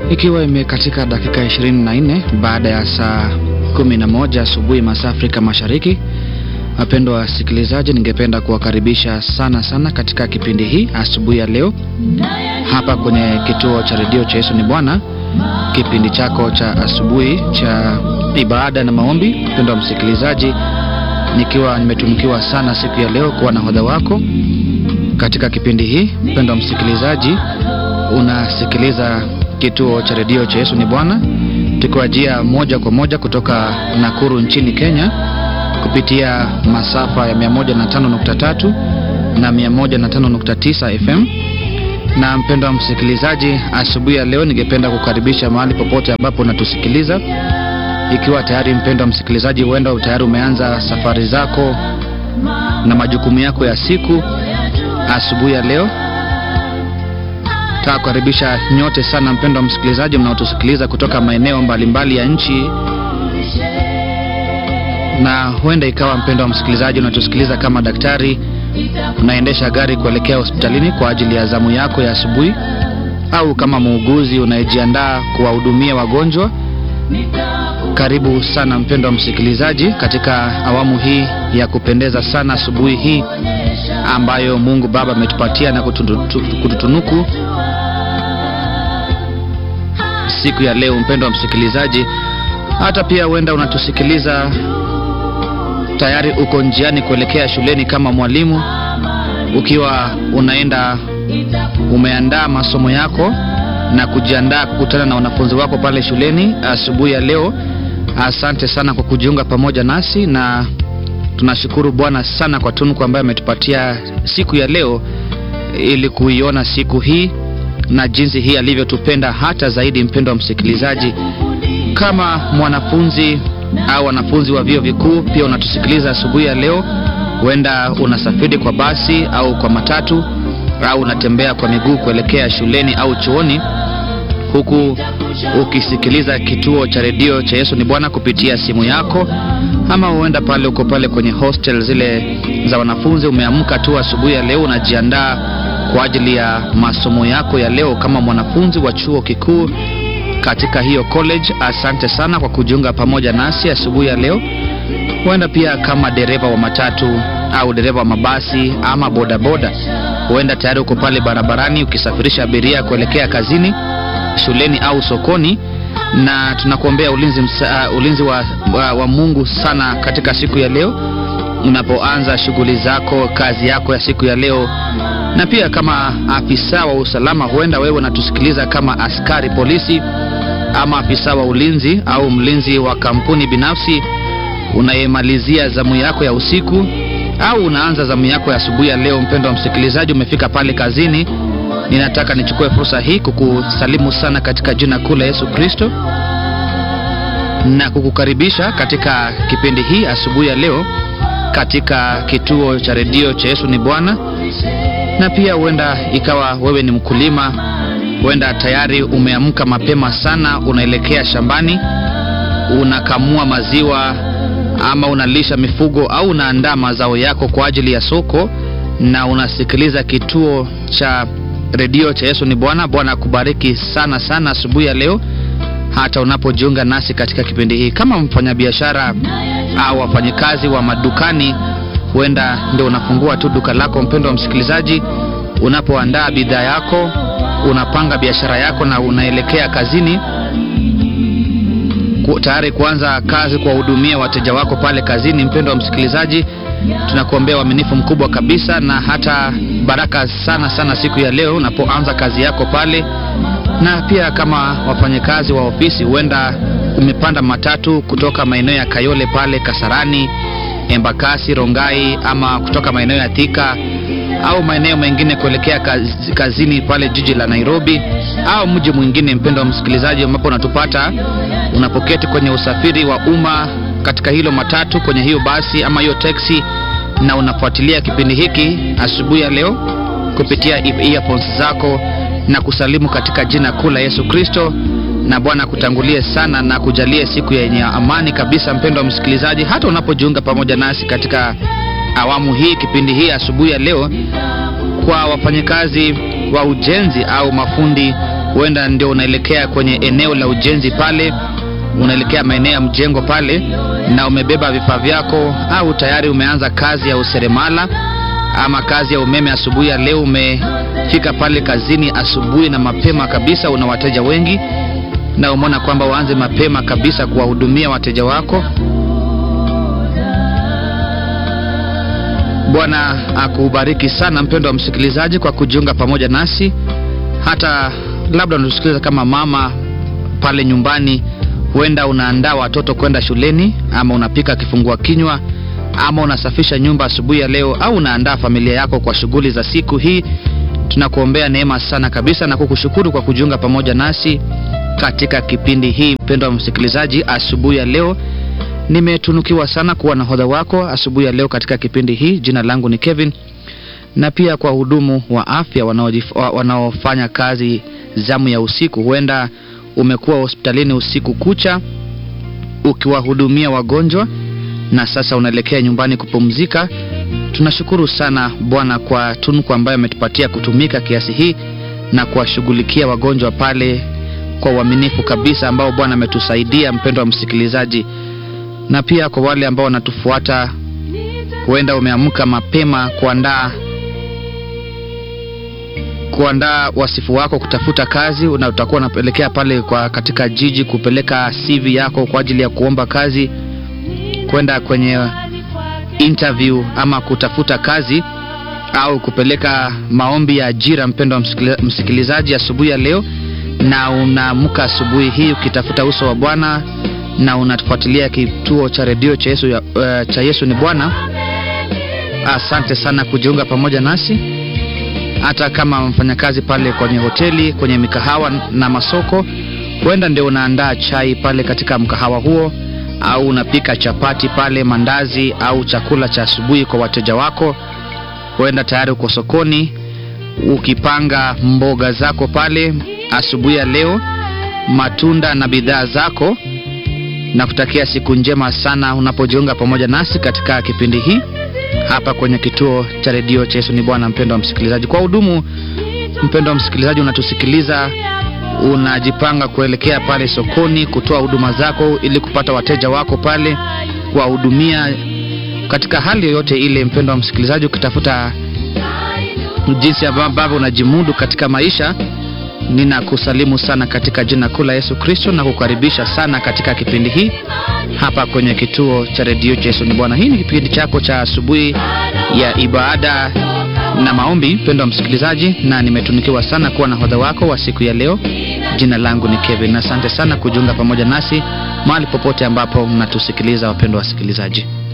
ikiwa imekatika dakika 24 baada ya saa 11 asubuhi masaa Afrika Mashariki. Wapendwa wasikilizaji, ningependa kuwakaribisha sana sana katika kipindi hii asubuhi ya leo hapa kwenye kituo cha redio cha Yesu ni Bwana, kipindi chako cha asubuhi cha ibada na maombi. Mpendwa msikilizaji, nikiwa nimetunukiwa sana siku ya leo kuwa nahodha wako katika kipindi hii. Mpendwa msikilizaji, unasikiliza kituo cha redio cha Yesu ni Bwana, tukiwajia moja kwa moja kutoka Nakuru nchini Kenya kupitia masafa ya 105.3 na 105.9 FM. Na mpendwa msikilizaji, asubuhi ya leo ningependa kukaribisha mahali popote ambapo unatusikiliza, ikiwa tayari mpendwa msikilizaji, huenda tayari umeanza safari zako na majukumu yako ya siku. Asubuhi ya leo nataka kukaribisha nyote sana mpendwa msikilizaji mnaotusikiliza kutoka maeneo mbalimbali ya nchi na huenda ikawa mpendo wa msikilizaji unatusikiliza kama daktari unaendesha gari kuelekea hospitalini kwa ajili ya zamu yako ya asubuhi, au kama muuguzi unayejiandaa kuwahudumia wagonjwa. Karibu sana mpendo wa msikilizaji katika awamu hii ya kupendeza sana asubuhi hii ambayo Mungu Baba ametupatia na kututunuku siku ya leo. Mpendo wa msikilizaji, hata pia huenda unatusikiliza tayari uko njiani kuelekea shuleni kama mwalimu, ukiwa unaenda umeandaa masomo yako na kujiandaa kukutana na wanafunzi wako pale shuleni asubuhi ya leo. Asante sana kwa kujiunga pamoja nasi, na tunashukuru Bwana sana kwa tunuku ambayo ametupatia siku ya leo, ili kuiona siku hii na jinsi hii alivyotupenda hata zaidi. Mpendo wa msikilizaji, kama mwanafunzi au wanafunzi wa vyuo vikuu pia unatusikiliza asubuhi ya leo, huenda unasafiri kwa basi au kwa matatu au unatembea kwa miguu kuelekea shuleni au chuoni, huku ukisikiliza kituo cha redio cha Yesu ni Bwana kupitia simu yako, ama huenda pale uko pale kwenye hostel zile za wanafunzi, umeamka tu asubuhi ya leo unajiandaa kwa ajili ya masomo yako ya leo kama mwanafunzi wa chuo kikuu katika hiyo college. Asante sana kwa kujiunga pamoja nasi asubuhi ya leo. Huenda pia kama dereva wa matatu au dereva wa mabasi ama bodaboda, huenda tayari uko pale barabarani ukisafirisha abiria kuelekea kazini, shuleni au sokoni, na tunakuombea ulinzi, msa, uh, ulinzi wa, wa, wa Mungu sana katika siku ya leo unapoanza shughuli zako, kazi yako ya siku ya leo na pia kama afisa wa usalama, huenda wewe unatusikiliza kama askari polisi ama afisa wa ulinzi au mlinzi wa kampuni binafsi unayemalizia zamu yako ya usiku au unaanza zamu yako ya asubuhi ya leo. Mpendo wa msikilizaji, umefika pale kazini, ninataka nichukue fursa hii kukusalimu sana katika jina kuu la Yesu Kristo na kukukaribisha katika kipindi hii asubuhi ya leo katika kituo cha redio cha Yesu ni Bwana na pia huenda ikawa wewe ni mkulima, huenda tayari umeamka mapema sana, unaelekea shambani, unakamua maziwa ama unalisha mifugo au unaandaa mazao yako kwa ajili ya soko, na unasikiliza kituo cha redio cha Yesu ni Bwana. Bwana akubariki sana sana asubuhi ya leo, hata unapojiunga nasi katika kipindi hii. Kama mfanyabiashara au wafanyikazi wa madukani huenda ndio unafungua tu duka lako, mpendo wa msikilizaji, unapoandaa bidhaa yako, unapanga biashara yako na unaelekea kazini tayari kuanza kazi kuwahudumia wateja wako pale kazini. Mpendo wa msikilizaji, tunakuombea uaminifu mkubwa kabisa na hata baraka sana sana siku ya leo unapoanza kazi yako pale. Na pia kama wafanyakazi wa ofisi, huenda umepanda matatu kutoka maeneo ya Kayole pale Kasarani Embakasi, Rongai ama kutoka maeneo ya Thika au maeneo mengine kuelekea kaz, kazini pale jiji la Nairobi au mji mwingine, mpendo wa msikilizaji, ambapo unatupata unapoketi kwenye usafiri wa umma katika hilo matatu, kwenye hiyo basi ama hiyo teksi, na unafuatilia kipindi hiki asubuhi ya leo kupitia earphones zako na kusalimu katika jina kuu la Yesu Kristo na Bwana akutangulie sana na kujalie siku yenye amani kabisa, mpendo wa msikilizaji, hata unapojiunga pamoja nasi katika awamu hii, kipindi hii asubuhi ya leo. Kwa wafanyakazi wa ujenzi au mafundi huenda ndio unaelekea kwenye eneo la ujenzi pale, unaelekea maeneo ya mjengo pale, na umebeba vifaa vyako, au tayari umeanza kazi ya useremala ama kazi ya umeme asubuhi ya leo. Umefika pale kazini asubuhi na mapema kabisa, una wateja wengi na umeona kwamba uanze mapema kabisa kuwahudumia wateja wako. Bwana akubariki sana mpendo wa msikilizaji kwa kujiunga pamoja nasi. Hata labda unatusikiliza kama mama pale nyumbani, huenda unaandaa watoto kwenda shuleni, ama unapika kifungua kinywa, ama unasafisha nyumba asubuhi ya leo, au unaandaa familia yako kwa shughuli za siku hii. Tunakuombea neema sana kabisa na kukushukuru kwa kujiunga pamoja nasi katika kipindi hii. Mpendo wa msikilizaji, asubuhi ya leo nimetunukiwa sana kuwa nahodha wako asubuhi ya leo katika kipindi hii. Jina langu ni Kevin, na pia kwa hudumu wa afya wanaofanya kazi zamu ya usiku. Huenda umekuwa hospitalini usiku kucha ukiwahudumia wagonjwa na sasa unaelekea nyumbani kupumzika. Tunashukuru sana Bwana kwa tunuku ambayo ametupatia kutumika kiasi hii na kuwashughulikia wagonjwa pale kwa uaminifu kabisa ambao Bwana ametusaidia, mpendo wa msikilizaji na pia kwa wale ambao wanatufuata, huenda umeamka mapema kuandaa kuandaa wasifu wako kutafuta kazi, na utakuwa unapelekea pale kwa katika jiji kupeleka CV yako kwa ajili ya kuomba kazi, kwenda kwenye interview ama kutafuta kazi au kupeleka maombi ya ajira. Mpendo wa msikilizaji, asubuhi ya leo, na unaamka asubuhi hii ukitafuta uso wa Bwana na unatufuatilia kituo cha redio cha Yesu, uh, cha Yesu ni Bwana. Asante sana kujiunga pamoja nasi, hata kama mfanyakazi pale kwenye hoteli, kwenye mikahawa na masoko, huenda ndio unaandaa chai pale katika mkahawa huo, au unapika chapati pale, mandazi au chakula cha asubuhi kwa wateja wako. Huenda tayari uko sokoni ukipanga mboga zako pale asubuhi ya leo, matunda na bidhaa zako na kutakia siku njema sana unapojiunga pamoja nasi katika kipindi hii hapa kwenye kituo cha redio cha Yesu ni Bwana. Mpendo wa msikilizaji, kwa hudumu, mpendo wa msikilizaji, unatusikiliza unajipanga kuelekea pale sokoni kutoa huduma zako ili kupata wateja wako pale, kuwahudumia katika hali yoyote ile. Mpendo wa msikilizaji, ukitafuta jinsi ambavyo unajimudu katika maisha Ninakusalimu sana katika jina kuu la Yesu Kristo na kukaribisha sana katika kipindi hii hapa kwenye kituo cha redio cha Yesu ni Bwana. Hii ni kipindi chako cha asubuhi ya ibada na maombi, mpendo wa msikilizaji, na nimetunikiwa sana kuwa nahodha wako wa siku ya leo. Jina langu ni Kevin. Asante sana kujiunga pamoja nasi mahali popote ambapo mnatusikiliza, wapendwa wasikilizaji.